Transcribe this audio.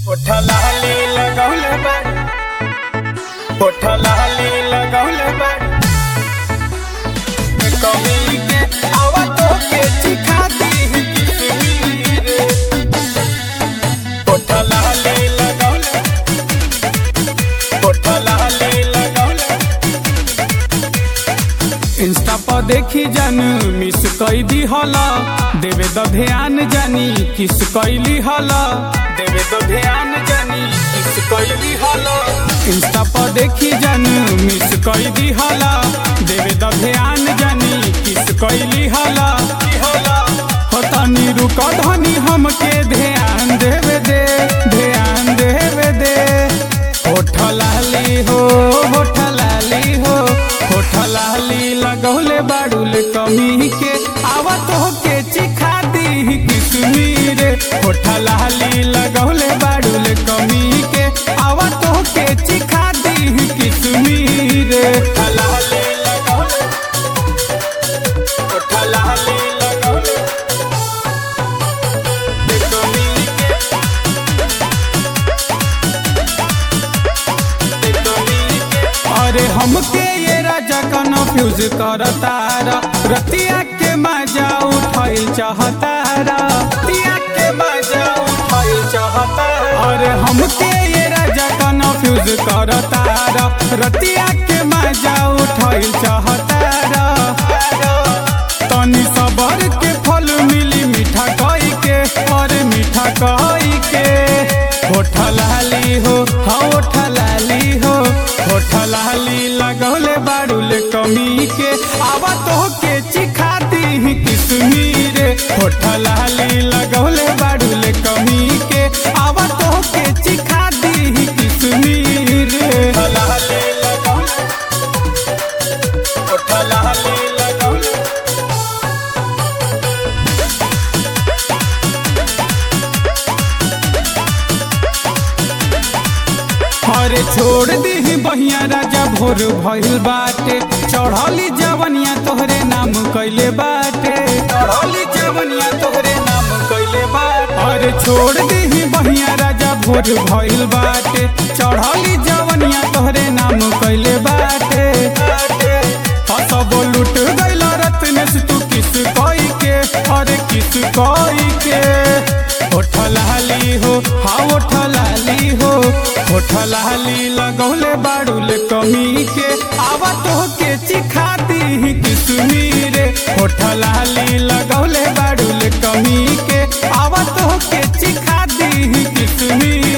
लाली लगौले बाड़ी होठ लाली लगौले बाड़ी कमी के आवा तो के चिखा दी किसमीर होठ लाली लगौले होठ लाली लगौले इंस्टा पर देखी जन मिस कई दी हला देवे द ध्यान जानी किस कैली हला देवे द ध्यान जानी किस कैली हला इंस्टा पर देखी जन मिस कई दी हला देवे द ध्यान जानी किस कैली हला हो तनी रुक धनी हमके ध्यान देवे दे ध्यान देवे दे होठ लाली हो होठ लाली हो होठ लाली लगौले बाड़ुल कमी के आवत हो के चिखा दी किसमीर होठ लाली लगौले बाड़ुल कमी के आवत हो के चिखा दी किसमीर होठ लाली लगौले होठ लाली लगौले कमी के अरे हमके ये राजा कन्फ्यूज करतारा रतिया के मजा उठाइल चाहतारा रतिया के मजा उठाइल चाहतारा अरे हमके ये राजा कन्फ्यूज करतारा रतिया के मजा उठाइल चाहतारा तनी सबर के फल मिली मीठा कई के और मीठा कई के होठ लाली हो हाँ होठ लाली हो होठ लाली लगौले बाड़ुल कमी के आवा तो के चिखा दी किसमीर होठ लाली लगौले बाड़ुल कमी के आवा तो के चिखा दी किसमीर लाली लगौले होठ लाली लगौले अरे छोड़ दी बहिया राजा भोर भइल बाटे चढ़ली जवनिया तोहरे नाम कैले बाटे चढ़ली जवनिया तोहरे नाम कैले बाटे अरे छोड़ दी बहिया राजा भोर भइल बाटे चढ़ली जवनिया तोहरे नाम कैले बाटे हसब लुट गइल रत्न से तू किस कोई के अरे किस कोई के होठ लाली हो हाँ होठ लाली हो होठ लाली लगौले बाड़ुल कमी के आवा तो के चिखा दी किसमीर होठ लाली लगौले बाड़ुल कमी के आवा तो के चिखा दी किसमीर